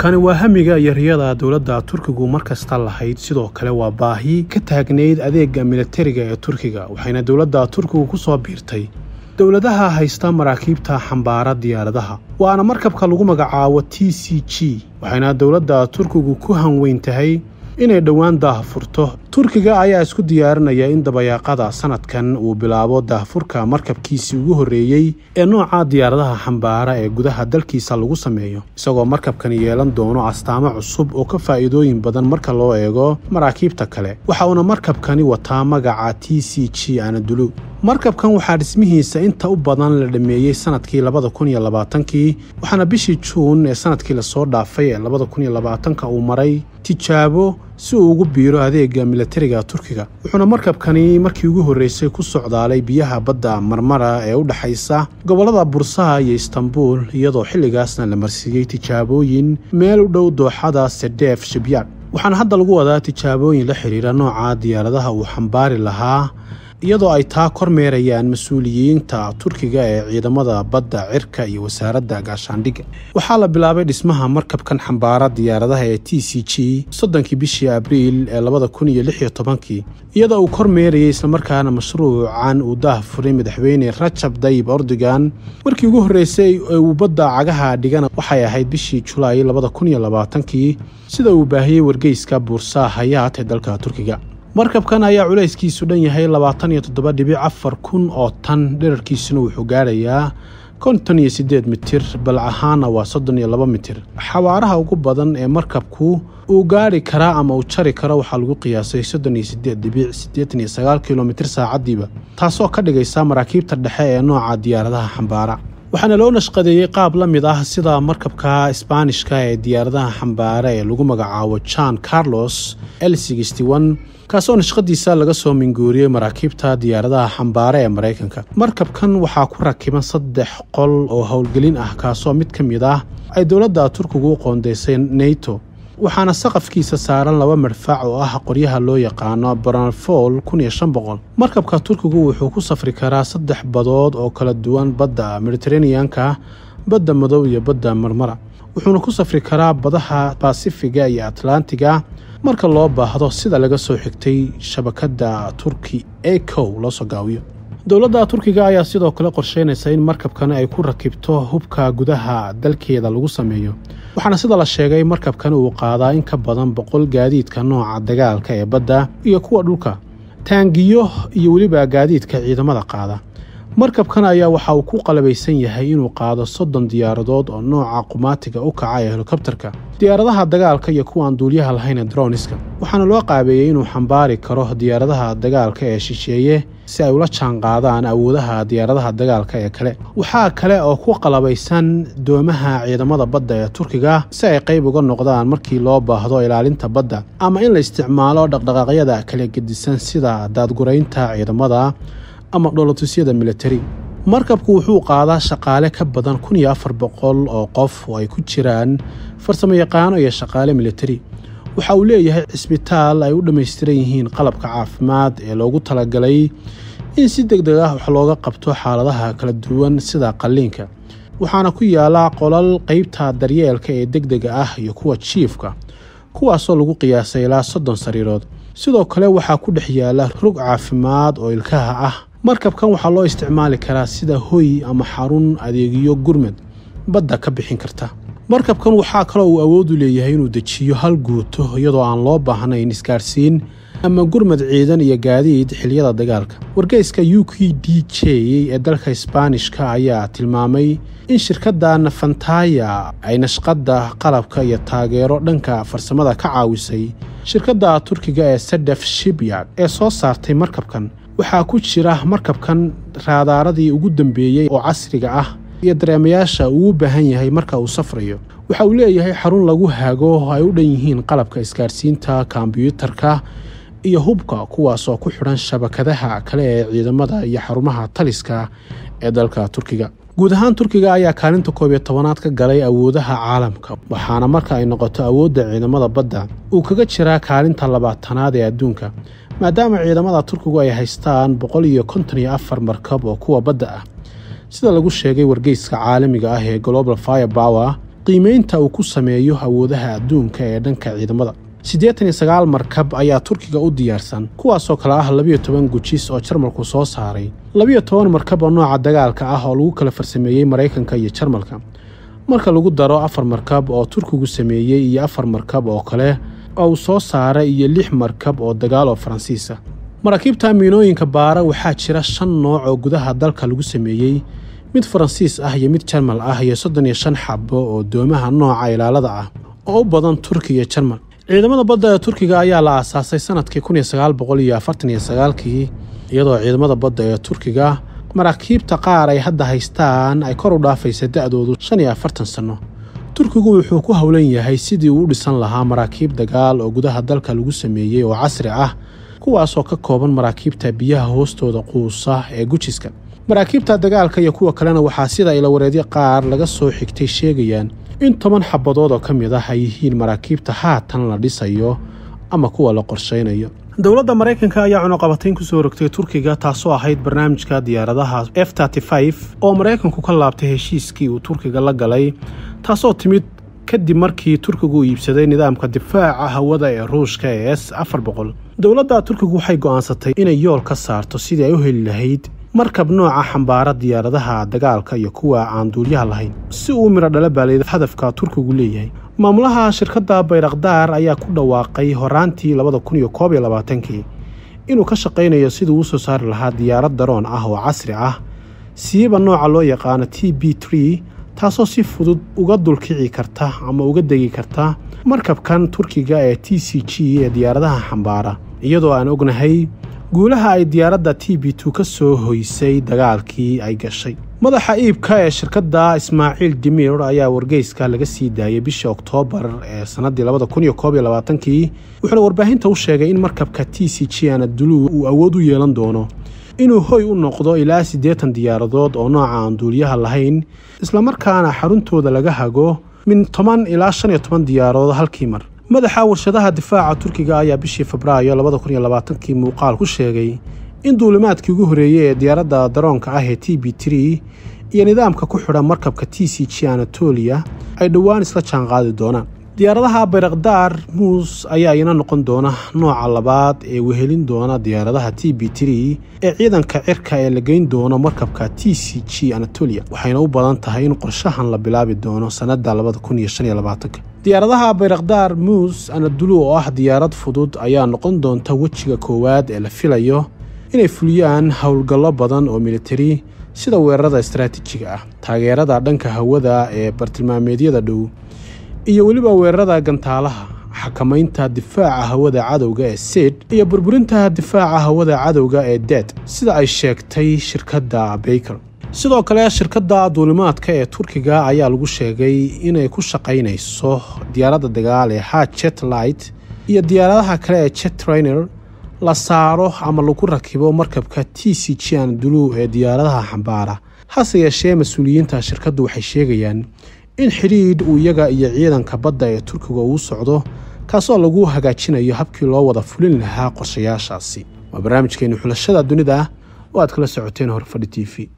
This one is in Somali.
kani waa hamiga iyo riyada dowladda turkigu mar kasta lahayd sidoo kale waa baahi ka taagnayd adeega militariga ee turkiga waxayna dowladda turkigu ku soo biirtay dowladaha haysta maraakiibta xambaara diyaaradaha waana markabka lagu magacaabo t c g waxayna dowladda turkigu ku hanweyn tahay inay dhowaan daahfurto turkiga ayaa isku diyaarinaya in dabayaaqada sanadkan uu bilaabo daahfurka markabkiisii ugu horreeyey ee nooca diyaaradaha xambaara ee gudaha dalkiisa lagu sameeyo isagoo markabkani yeelan doono astaamo cusub oo ka faa'iidooyin badan marka loo eego maraakiibta kale waxa uuna markabkani wataa magaca t c g anadulu markabkan waxaa dhismihiisa inta u badan la dhammeeyey sanadkii labada kun iyo labaatankii waxaana bishii juun ee sanadkii lasoo dhaafay ee labada kun iyo labaatanka uu maray tijaabo si uu ugu biiro adeega militariga turkiga wuxuuna markabkani markii ugu horreysay ku socdaalay biyaha badda marmara ee u dhexaysa gobollada bursaha iyo istanbul iyadoo xilligaasna la marsiiyey tijaabooyin meel u dhow dooxada sedeef shibyaad waxaana hadda lagu wadaa tijaabooyin la xidhiira nooca diyaaradaha uu xambaari lahaa iyadoo ay taa kormeerayaan mas-uuliyiinta turkiga ee ciidamada badda cirka iyo wasaaradda gaashaandhigga waxaa la bilaabay dhismaha markabkan xambaara diyaaradaha ee t c g soddonkii bishii abriil ee labada kun iyo lix iyo tobankii iyadoo uu kormeerayay islamarkaana mashruucan uu daah furay madaxweyne rajab dayib ordogan markii ugu horreysay ee uu badda cagaha dhigana waxay ahayd bishii julaay labada kun iyo labaatankii sida uu baahiyey wargeyska buursaa hayaat ee dalka turkiga markabkan ayaa culayskiisu dhan yahay labaatan iyo toddoba dhibic afar kun oo tan dherarkiisuna wuxuu gaadhayaa konton iyo siddeed mitir bal ahaana waa soddon iyo laba mitir xawaaraha ugu badan ee markabku uu gaadhi karaa ama uu jari karo waxaa lagu qiyaasay soddon iyo siddeed dhibic siddeetan iyo sagaal kilomitir saacaddiiba taasoo ka dhigaysa maraakiibta dhexe ee nooca diyaaradaha xambaara waxaana loo nashqadeeyey qaab la mid ah sida markabka isbaanishka ee diyaaradaha xambaara ee lagu magacaabo jan carlos l kaasoo nashqadiisa laga soo minguuriyey maraakiibta diyaaradaha xambaare ee maraykanka markabkan waxaa ku rakiban saddex qol oo howlgelin ah kaasoo mid ka mid ah ay dowladda turkigu u qoondaysay neto waxaana saqafkiisa saaran laba madfac oo ah qoryaha loo yaqaano branfol markabka turkigu wuxuu ku safri karaa saddex badood oo kala duwan badda mediteraneanka badda madow iyo badda marmara wuxuuna ku safri karaa badaha basifiga iyo atlantiga marka loo baahdo sida laga soo xigtay shabakadda turki ecow loo soo gaawiyo dowladda turkiga ayaa sidoo kale qorsheynaysa in markabkani ay ku rakibto hubka gudaha dalkeeda lagu sameeyo waxaana sida la sheegay markabkani uu qaadaa in ka badan boqol gaadiidka nooca dagaalka ee badda iyo kuwa dhulka taangiyo iyo weliba gaadiidka ciidamada qaada markabkan ayaa waxa uu ku qalabaysan yahay inuu qaado soddon diyaaradood oo nooca qumaatiga u kaca ee helikobtarka diyaaradaha dagaalka iyo kuwa aan duuliyaha lahayn ee droniska waxaana loo qaabeeyey inuu xambaari karo diyaaradaha dagaalka ee shisheeye si ay ula jaan qaadaan awoodaha diyaaradaha dagaalka ee kale waxaa kale oo ku qalabaysan doomaha ciidamada badda ee turkiga si ay qayb uga noqdaan markii loo baahdo ilaalinta badda ama in la isticmaalo dhaqdhaqaaqyada kala gedisan sida daadguraynta ciidamada ama dhoolotusyada militari markabku wuxuu qaadaa shaqaale ka badan kun iyo afar boqol oo qof oo ay ku jiraan farsamo yaqaano iyo shaqaale militari waxa uu leeyahay cisbitaal ay u dhammaystiran yihiin qalabka caafimaad ee loogu talagalay in si deg deg ah wax looga qabto xaaladaha kala duwan sida qalliinka waxaana ku yaala qolal qeybta daryeelka ee deg dega ah iyo kuwa jiifka kuwaasoo lagu qiyaasay ilaa soddon sariirood sidoo kale waxaa ku dhex yaala rog caafimaad oo ilkaha ah markabkan waxaa loo isticmaali karaa sida hoy ama xarun adeegyo gurmad badda ka bixin karta markabkan waxaa kaloo uu awoodu leeyahay inuu dejiyo hal guuto iyadoo aan loo baahnayn isgaarsiin ama gurmad ciidan iyo gaadiid xiliyada dagaalka wargeyska u k d j ee dalka isbaanishka ayaa tilmaamay in shirkadda nafantaya ay nashqadda qalabka iyo taageero dhanka farsamada ka caawisay shirkadda turkiga ee sedef shibyard ee soo saartay markabkan waxaa ku jira markabkan raadaaradii ugu dambeeyey oo casriga ah iyo dareemayaasha uu u baahan yahay marka uu safrayo waxa uu leeyahay xarun lagu hago ay u dhan yihiin qalabka isgaarsiinta kombyuutarka iyo hubka kuwaasoo ku xidhan shabakadaha kale ee ciidamada iyo xarumaha taliska ee dalka turkiga guud ahaan turkiga ayaa kaalinta koob iyo tobanaad ka galay awoodaha caalamka waxaana marka ay noqoto awoodda ciidamada badda uu kaga jiraa kaalinta labaatanaad ee adduunka maadaama ciidamada turkigu ay haystaan boqol iyo konton iyo afar markab oo kuwa badda ah sida lagu sheegay wargeyska caalamiga ah ee global fire bower qiimaynta uu ku sameeyo awoodaha adduunka ee dhanka ciidamada siddeetan iyo sagaal markab ayaa turkiga u diyaarsan kuwaasoo kale ah labiyo toban gujis oo jarmalku soo saaray labiyo toban markab oo nooca dagaalka ah oo lagu kala farsameeyey maraykanka iyo jarmalka marka lagu daro afar markab oo turkigu sameeyey iyo afar markab oo kale oo uu soo saaray iyo lix markab oo dagaal oo faransiisa maraakiibta miinooyinka baara waxaa jira shan nooc oo gudaha dalka lagu sameeyey mid faransiis ah iyo mid jarmal ah iyo soddon iyo shan xabo oo doomaha nooca ilaalada ah oo u badan turki iyo jarmal ciidamada badda ee turkiga ayaa la aasaasay sanadkii kun iyo sagaal boqol iyo afartan iyo sagaalkii iyadoo ciidamada badda ee turkiga maraakiibta qaar ay hadda haystaan ay kor u dhaafaysa da-doodu shan iyo afartan sanno turkigu wuxuu ku howlan yahay sidii uu u dhisan lahaa maraakiib dagaal oo gudaha dalka lagu sameeyey oo casri ah kuwaasoo ka kooban maraakiibta biyaha hoostooda quusa ee gujiska maraakiibta dagaalka iyo kuwa kalena waxaa sida ilawareedyo qaar laga soo xigtay sheegayaan in toban xabadood oo ka mid ah ay yihiin maraakiibta haatan la dhisayo ama kuwa la qorshaynayo dowladda maraykanka ayaa cunuqabatayn ku soo rogtay turkiga taasoo ahayd barnaamijka diyaaradaha f oo maraykanku ka laabtay heshiiskii uu turkiga la galay taasoo timid kadib markii turkigu uu iibsaday nidaamka difaaca hawada ee ruushka ee s afar boqol dowladda turkigu waxay go'aansatay inay yool ka saarto sidii ay u heli lahayd markab nooca xambaara diyaaradaha dagaalka iyo kuwa aan duulyaha lahayn si uu midho dhala baalay hadafka turkigu leeyahay maamulaha shirkadda bayrakdaar ayaa ku dhawaaqay horaantii labada kun iyo koob iyo labaatankii inuu ka shaqaynayo siduu u soo saari lahaa diyaarad daroon ah oo casri ah siiba nooca loo yaqaano t b tree taasoo si fudud uga dulkici karta ama uga degi karta markabkan turkiga ee t c g ee diyaaradaha xambaara iyadoo aan ognahay guulaha ay diyaaradda t b two ka soo hoysay dagaalkii ay gashay madaxa iibka ee shirkadda ismaaciil dimir ayaa wargeyska laga sii daayay bishii oktoobar ee sannaddii labada kun iyo koob iyo labaatankii wuxuuna warbaahinta u sheegay in markabka t c g anadulu uu awood u yeelan doono inuu hoy u noqdo ilaa siddeetan diyaaradood oo nooca aan duuliyaha lahayn islamarkaana xaruntooda laga hago min toban ilaa shan iyo toban diyaaradood halkii mar madaxa warshadaha difaaca turkiga ayaa bishii febraayo labada kun iyo labaatankii muuqaal ku sheegay in duulimaadkii ugu horreeyey ee diyaaradda daroonka ah ee t b tree iyo nidaamka ku xidhan markabka t c g anatoliya ay dhowaan isla jaanqaadi doonaan diyaaradaha bayrakdaar muus ayaa ina noqon doona nooca labaad ee wehelin doona diyaaradaha t b tree ee ciidanka cirka ee la geyn doono markabka t c g anatolia waxayna u badan tahay in qorshahan la bilaabi doono sannadda labada kun iyo shan iyo labaatanka diyaaradaha bayrakdaar muus anadulu oo ah diyaarad fudud ayaa noqon doonta wejiga koowaad ee la filayo inay fuliyaan howlgallo badan oo militari sida weerarada istaraatiijiga ah taageerada dhanka hawada ee bartilmaameedyada dhow iyo weliba weerarada gantaalaha xakamaynta difaaca hawada cadowga ee sid iyo burburinta difaaca hawada cadowga ee dead sida ay sheegtay shirkadda baker sidoo kale shirkadda duulimaadka ee turkiga ayaa lagu sheegay inay ku shaqaynayso diyaaradda dagaal ee ha jet light iyo diyaaradaha kale ee jet trainer la saaro ama lagu rakibo markabka t c g andulu ee diyaaradaha xambaara hase yeeshee mas-uuliyiinta shirkaddu waxay sheegayaan in xidhiidh uu iyaga iyo ciidanka badda ee turkiga uu socdo kaasoo lagu hagaajinayo habkii loo wada fulin lahaa qorshayaashaasi waa barnaamijkeeni xulashada dunida oo aad kala socoteen horfadhi t v